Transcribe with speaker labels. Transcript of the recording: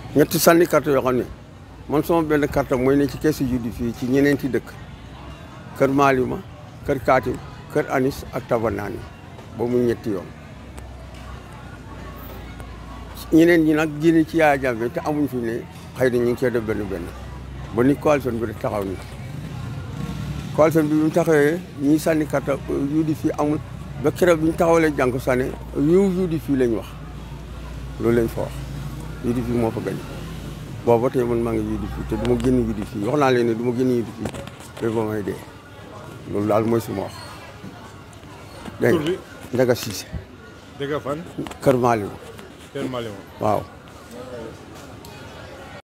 Speaker 1: ñetti sànni carte yoo xam ne man sama benn carte mooy ne ci keesu juddi fii ci ñeneenti dëkk kër Malima kër Kaatim kër Anis ak Tabanaani ba mu ñetti yoon ñeneen ñi nag génne ci Yaya Jammeh te amuñ fi ne xëy na ñu ngi cee def benn benn ba ni coalition bi rek taxaw ni coalition bi bi mu taxawee ñii sànni carte juddi fii amul ba keroog bi ñu taxawalee jànku sànni yiw juddi fii lañ wax loolu lañ fa wax juddi fii moo fa gañ boobu ba tey man maa ngi juddi fii te du ma génn juddi fii wax naa leen ne du ma génn juddi fii ba ba may dee loolu daal mooy suma wax dégg
Speaker 2: tur
Speaker 1: nga
Speaker 2: bi
Speaker 1: Njaga Siise
Speaker 2: dëgg fan
Speaker 1: Kër Malima
Speaker 2: Kër Malima
Speaker 1: waaw